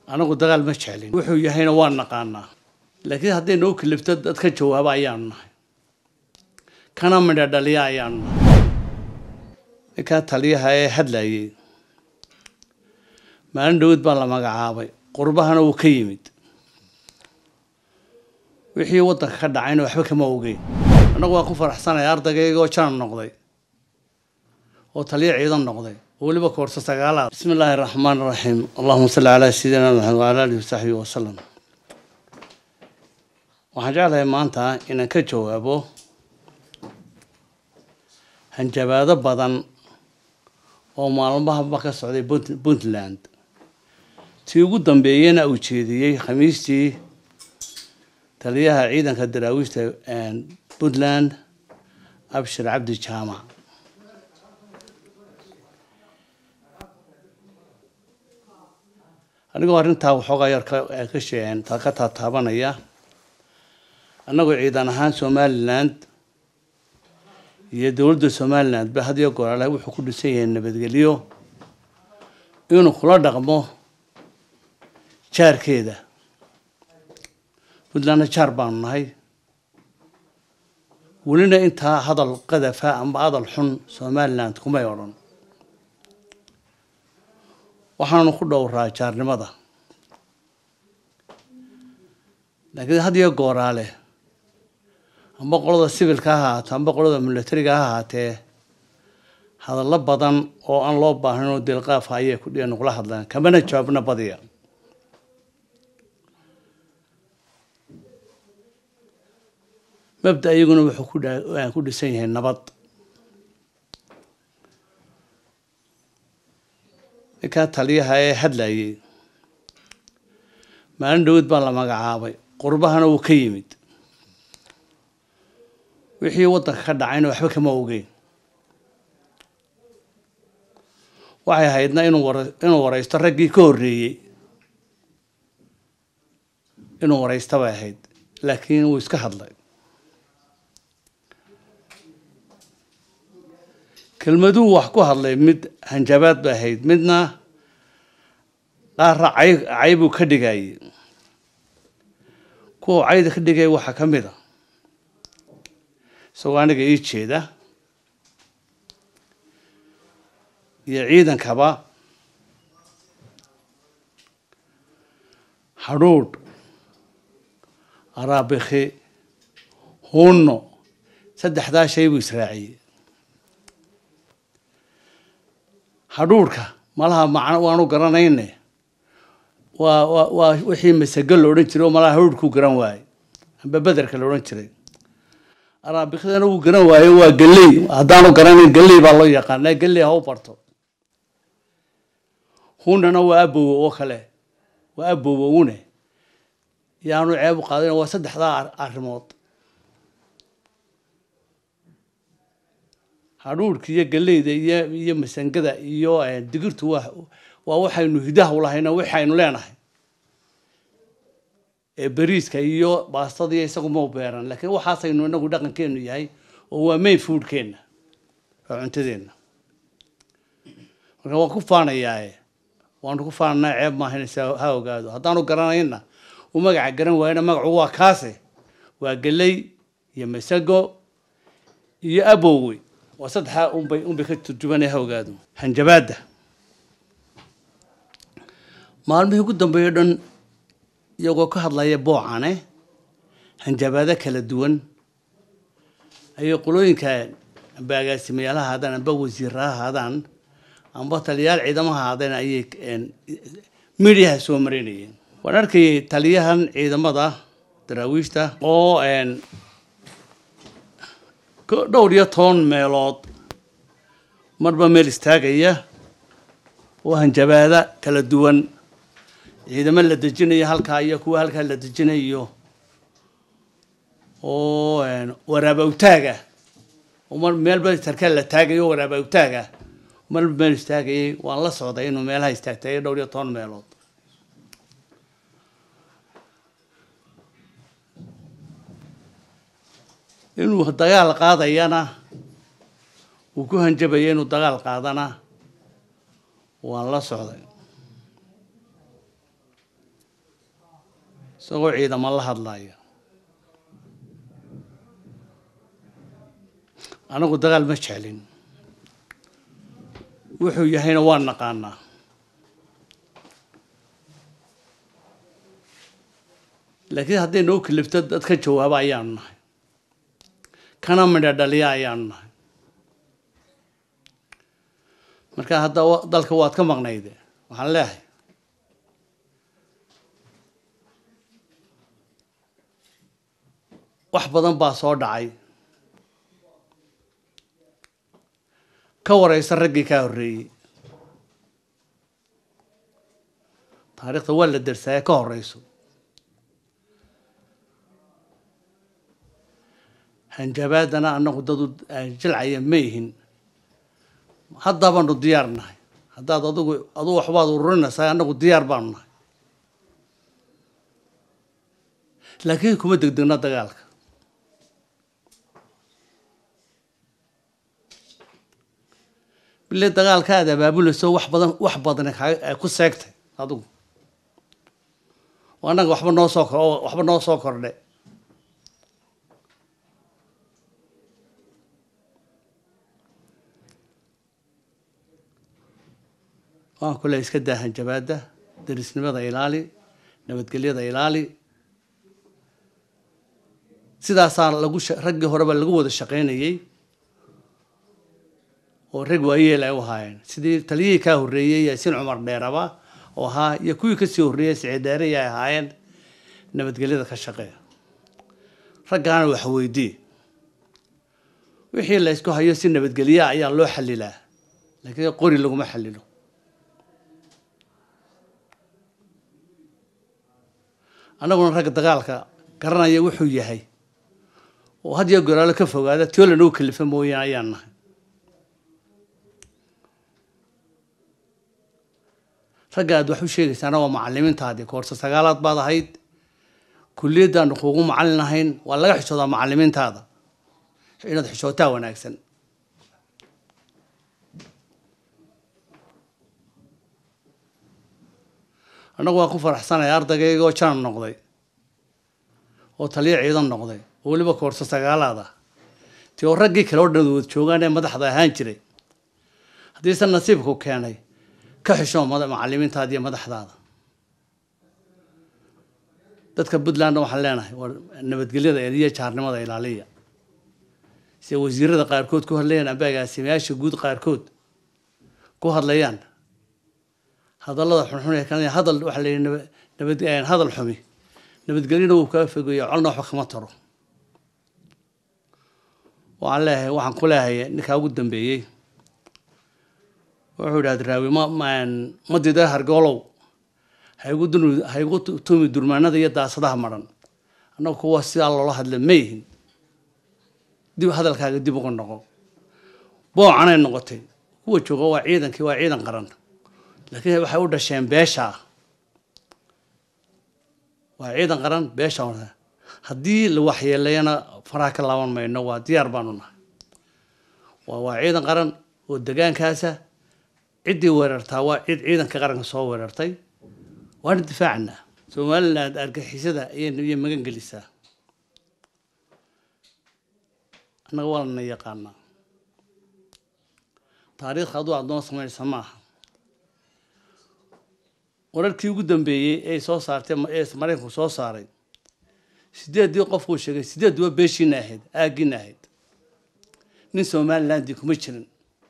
anagu dagaal ma jeclin wuxuu yahayna waan naqaanaa laakiin hadday noo kalifto dad ka jawaaba ayaanu nahay kana midha dhaliya ayaanu nahay ninkaa taliyaha ee hadlayay maalin dhowad baa la magacaabay qurbahana wuu ka yimid wixii waddanka ka dhacayna waxba kama ogeyn annagu waan ku faraxsanaya ardaygaygoo janan noqday oo taliya ciidan noqday oo weliba koorso sagaalaad bismi illaahi raxmaan raxiim allahuma salli calaa sayidina maxamed wacala alihi wasaxbihi wasalam waxaan jeclahay maanta inaan ka jawaabo hanjabaado badan oo maalmahaba ka socday puntland tii ugu dambeeyena uu jeediyey khamiistii taliyaha ciidanka daraawiishta puntland abshir cabdi jaamac anigoo arrintaa waxoogaa yar ka sheegeen ka taataabanaya annagoo ciidan ahaan somaliland iyo dowladda somaliland ba had iyo goorale wuxuu ku dhisan yahay nabadgelyo inuu kula dhaqmo jaarkeeda puntlandna jaar baanu nahay welina intaa hadal qadafa amba hadal xun somaliland kumay odhan waxaanu ku dhowraa jaarnimada laakiin had iyo gooraale amba qolada sivilka ha ahaato amba qolada milatariga ha ahaatee hadallo badan oo aan loo baahnayn oo dilqaafa ayay kudhiya nugula hadlaan kamana jawaabna badiya mabda iyaguna wuxuu ku ku dhisan yahay nabad ninkaa taliyaha ee hadlayay maalin dhowad baa la magacaabay qurbahana wuu ka yimid wixii waddanka ka dhacayna waxba kama ogeyn waxay ahaydna inuu war inuu waraysto raggii ka horreeyey inuu waraysto bay ahayd laakiin wuu iska hadlay kelmaduhu wax ku hadlay mid hanjabaad bay ahayd midna qaarra cay caybuu ka dhigayay kuwa cayda ka dhigaya waxaa ka mid a isagoo aniga ii jeeda iyo ciidankaba hadhuudh araabikhi hunno saddexdaa shay buu israaciyey hadhuudhka malaha macno waanu garanayne waa waa waa wixii masago la odhan jiray oo malaha hadhuudhkuu garan waayey amba bederka la odhan jiray araabikdana wuu garan waayo waa galley haddaanu garanayn galley baa loo yaqaana galley ha u barto hunana waa abowo oo kale waa abowowune yaanu ceeb u qaadin waa saddexdaa arrimood hadhuudhka iyo galleyda iyo iyo masangada iyo digirtu waa waa waxaynu hidaha ulahayna waxaynu leenahay ee beriiska iyo baastada iyo isagu mau beeran laakiin waxaasaynu inagu dhaqankeenu yahay oo waa main foodkeenna waa cuntadeenna marka waan ku faanayaae waanu ku faananaa ceeb maahaynaysa ha ogaado haddaanu garanayna uu magaca garan waayana magacu waa kaase waa galley iyo masago iyo abowey waa saddexaa unbay unbay ka turjubanaya ha ogaado hanjabaadda maalmihii ugu dambeeyo dhan iyagoo ka hadlaya boocane hanjabaado kala duwan ayay qolooyinka amba agaasimayaal ha ahaadaan amba wasiirra ha ahaadaan amba taliyayaal ciidamaha ahaadeen ayay midiyaha soo marinayeen waan arkayay taliyahan ciidamada daraawiishta oo dhowr iyo toban meelood marba meel istaagaya oo hanjabaada kala duwan ciidamo la dejinayo halkaa iyo kuwa halkaa la dejinayo oo waraaba awtaaga mar meelba sarkaal la taagayo waraaba awtaaga marba meel istaagayay waan la socday inuu meelaha istaagtay dhowr iyo toban meelood inuu dagaal qaadayana uu ku hanjabaya inuu dagaal qaadana waan la socday isagoo ciidamo la hadlaya anagu dagaal ma jeclin wuxuu yahayna waa naqaanaa laakiin hadday noo kalifto dad ka jawaaba ayaanu nahay kana midha dhaliya ayaanu nahay marka hadda dalka waad ka maqnayde waxaan leehay wax badan baa soo dhacay ka wareysa raggii kaa horreeyey taariikhda waa la dersaaya ka horeyso hanjabaadana anagu dadu jilcaya ma ihin haddabaanu diyaar nahay haddaad adigu adugu waxbaad ururinaysaa anagu diyaar baanu nahay laakiin kuma degdegna dagaalka bile dagaalka aad abaabulayso wax badan wax badan kaa ku seegtay adigu anaga waxba noo soo kor waxba noo soo kordhe waan kule iska daa hanjabaada darisnimada ilaali nabadgelyada ilaali sidaasaa lagu raggii horeba lagu wada shaqaynayey oo rag waayeel ay u ahaayeen sidii taliyihii kaa horreeyey yaasiin cumar dheeraba oo ahaa iyo kuwii kasii horreeyey siciid dheerey ay ahaayeen nabadgelyada ka shaqeeya raggaana wax weydii wixii la ysku hayo si nabadgelya ayaa loo xalilaa laakiin qori laguma xalilo annaguna ragga dagaalka garanaya wuxuu yahay oo had iyo goraalo ka fogaada tio lanagu kalifa mooyaan ayaan nahay ragga aad wax u sheegaysaana waa macalimiintaadii koorse sagaalaad baad ahayd kulliyaddaanu kuugu macallin ahayn waa laga xishoodaa macalimiintaada inaad xishootaa wanaagsan annagu waan ku faraxsanaya ardaygaygoo janan noqday oo taliya ciidan noqday oo weliba koorse sagaalaad ah ti oo raggii kale oo dhan wad joogaan ee madaxda ahaan jiray haddiise nasiibku keenay ka xishoo macalimiintaada iyo madaxdaada dadka puntlandna waxaan leenahay waa nabadgelyada iyo jaarnimada ilaaliya sida wasiirada qaarkood ku hadlayaan amba agaasimayaasha guud qaarkood ku hadlayaan hadallada xunxun ee kanaya hadal waxaa la yidhi nabad hadal xumi nabadgelyana wuu kaa fogeeya colna waxba kama taro waxaan leeyahay waxaan ku leehay ninkaa ugu dambeeyey wuxuu idhahda raawi ma ma dida hargoolow haygu dun haygu tumi durmaanada iyo daasadaha maran annagu kuwa sidaa loola hadla ma yihin dib hadalkaaga dib uga noqo boocanay noqotay kuwa jooga waa ciidankii waa ciidan qaran laakiin waxay u dhasheen beesha waa ciidan qaran beesha haddii la waxyeelayana faraha ka laaban mayno waa diyaar baanu nahay waa waa ciidan qaran oo degaankaasa ciddii weerartaa waa cid ciidanka qaranka soo weerartay waana difaacnaa somaliland argixisada ayay magan gelisaa annaga waa lana yaqaanaa taariikhka aduu aad noo samaynaysa ma aha wararkii ugu dambeeyey ee soo saartay ee maraykanku soo saaray sideeddii qofkuu sheegay sideedduba beeshiina ahayd aaggiina ahayd nin somalilandii kuma jirin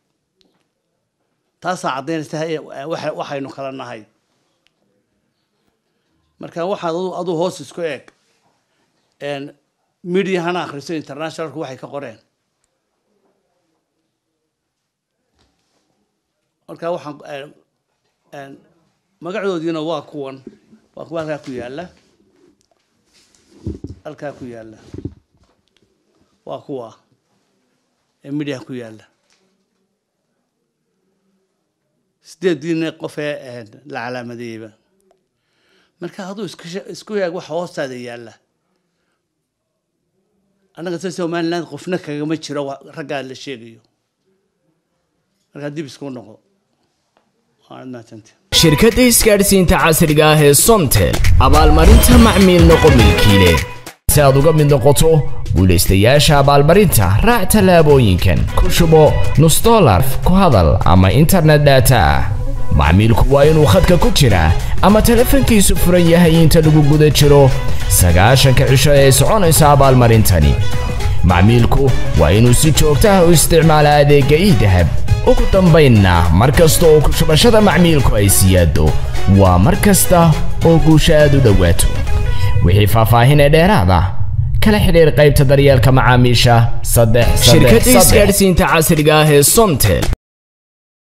taasaa caddaynaysa waxaynu kala nahay marka waxaad aduu hoos isku eeg mediahana akhriso internationalku waxay ka qoreen marka waxaan magacoodiina waa kuwan waa kuwa halkaa ku yaalla halkaa ku yaalla waa kuwa ee mediaha ku yaalla sideediina qof ee la calaamadeeyeyba marka hadduu isku yaag waxa hoostaada yaalla annaga se somaliland qofna kagama jiro raggaa la sheegayo markaa dib isku noqo waanad mahadsantihin shirkadda isgaadhsiinta casriga ah ee somtel abaalmarinta macmiil noqo milkiile si aad uga mid noqoto guulaystayaasha abaalmarinta raac tallaabooyinkan ku shubo nus dolar ku hadal ama internet data ah macmiilku waa inuu khadka ku jiraa ama telefoonkiisu furan yahay inta lagu guda jiro sagaashanka cisho ee soconaysa abaalmarintani macmiilku waa inuu si joogto ah u isticmaala adeegga iidahab ugu dambaynna mar kasta oo ku shubashada macmiilku ay siyaado waa mar kasta oo guusha aad u dhowaato wixii faahfaahin ee dheeraada kala xidhiir qaybta daryeelka macaamiisha saddex shirkadda isgaadhsiinta casriga ah ee somtel